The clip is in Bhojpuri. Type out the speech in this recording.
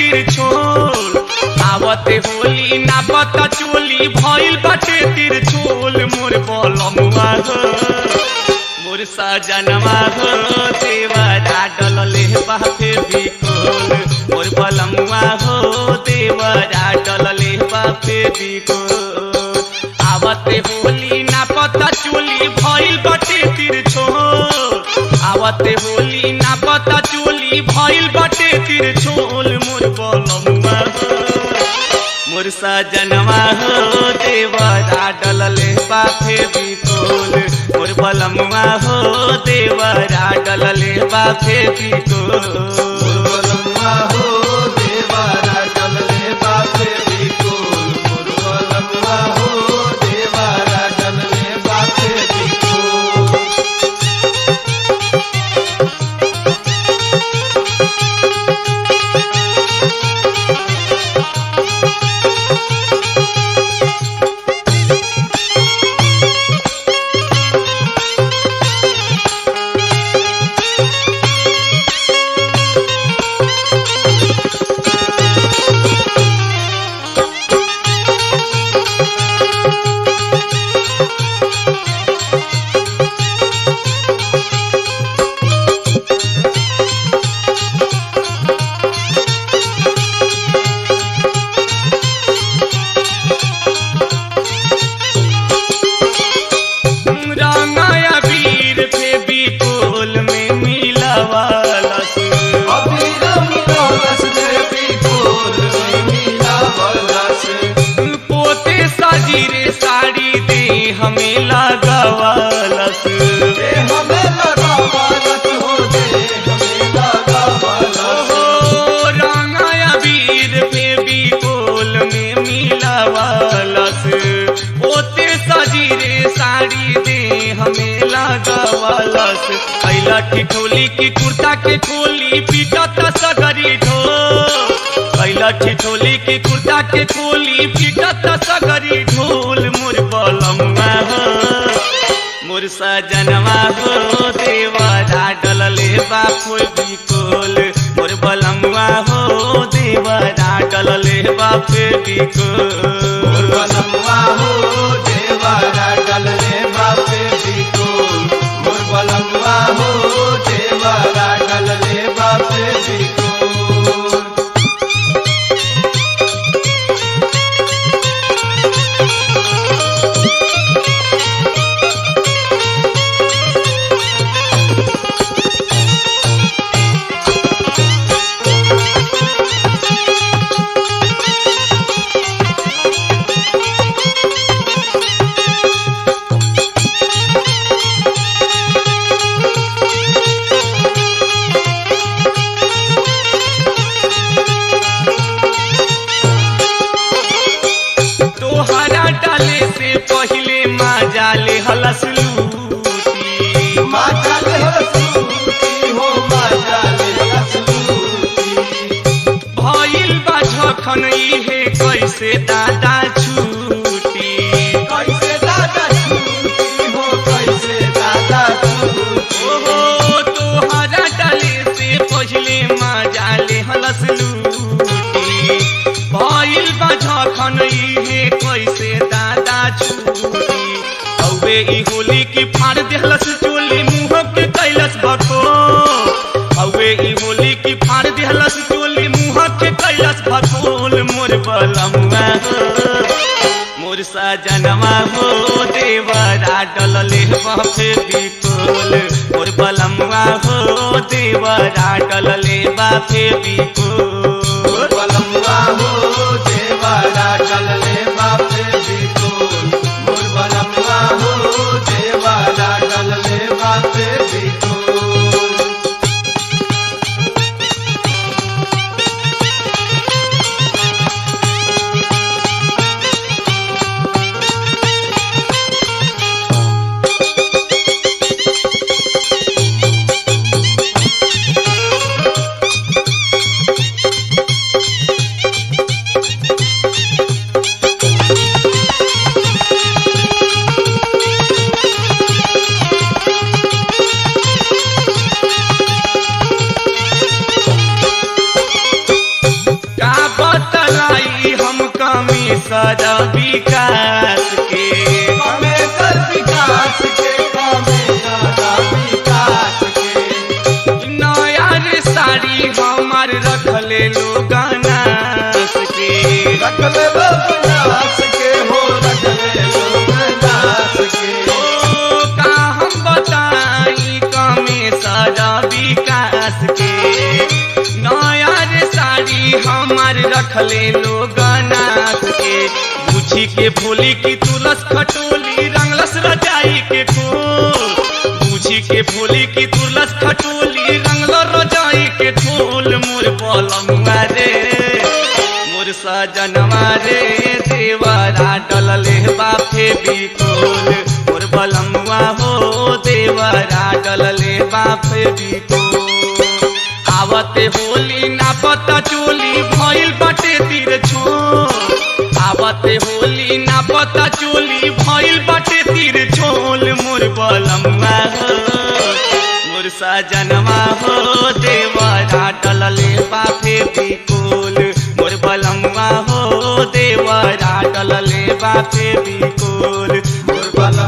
तिरछोल आवते होली ना पता चोली भइल बाटे तिरछोल मोर बलमुआ हो मोर सजनवा हो देवरा डलले बापे बिकोल मोर बलमुआ हो देवरा डलले बापे बिकोल आवते होली ना पता चोली भइल बाटे तिरछोल आवते होली ना पता चोली भइल बाटे तिरछोल मोर बलमुआ हो मोर सजनवा हो देवरा डलले बाफे बिकोल मोर बलमुआ हो देवरा डलले बाफे बिकोल बलमुआ हो देवारा डलले बापे बिकोल मोर बलमुआ हो देवारा डलले बापे बिकोल रंगाया वीर पे बिकोल में मिलावाला से अबीर मिलौलस देवी कोल में मिलावलस पोते साजीरे साड़ी दे हमें लगावालस दे हमें लगावलस हो दे हमें लगावलस ओ रंगाया वीर पे बिकोल में मिलावालस पोते साजीरे साड़ी दे हमें लगावालस कैला की खोली की कुर्ता के खोली पीटत सगरी ढो कैला की खोली की कुर्ता के खोली पीटत सगरी ढोल मोर बलमुआ हो मोर सजनवा हो देवरा डलले बापो बिकोल मोर बलमुआ हो देवरा डलले बापे मोर बिकोल बलमुआ हो देवारा डलले बापे बिकोल मोर बलमुआ हो देवारा डलले बापे बिकोल तोहरा डाले से पहिले माँ ले हलस लूटी माता ले हसूती हो माता ले हसूती भइल बा झखन इहे कैसे दादा छूटी कैसे दादा छूती हो कैसे दादा छूती ओहो तोहरा डाले से पहिले मजा ले हलस लूटी भइल बा झखन इहे कैसे दादा छूटी औवे ई होली की फाड़ देहलस चोली मुंह के कैलस भको औवे ई होली की फाड़ देहलस चोली मुंह के कैलस भकोल मोर बलमुआ हो मोर सजनवा हो देवरा डलले बापे बिकोल मोर बलमुआ हो देवरा डलले बापे बिकोल बलमुआ हो देवारा डलले बापे बिकोल मोर बलमुआ हो देवारा डलले बापे बिकोल विकास के कमे कर विकास के कमे करा विकास के नया रे साड़ी हमार रखले लोग नास के रख ले लोग नाच के हो रख ले लोग नाच के ओ का हम बताई कमे सारा विकास के नया रे साड़ी हमार रखले लोग नास के पूछी के भोली की तुलस खटोली रंगलस रजाई के खोल पूछी के भोली की तुलस खटोली रंगलो रजाई के खोल मोर पलंगवा रे मोर सजनवा रे देवरा डलले बाफे बिकोल मोर बलंगवा हो देवरा डलले बाफे बिकोल आवते होली ना पता चोली भइल बाटे तीर छोल आवते होली ना पता चोली भइल बाटे तीर छोल मोर बलम्मा हो मोर सजनवा हो देवरा डलले बाफे बिकोल मोर बलम्मा हो देवरा डलले बाफे बिकोल मोर बला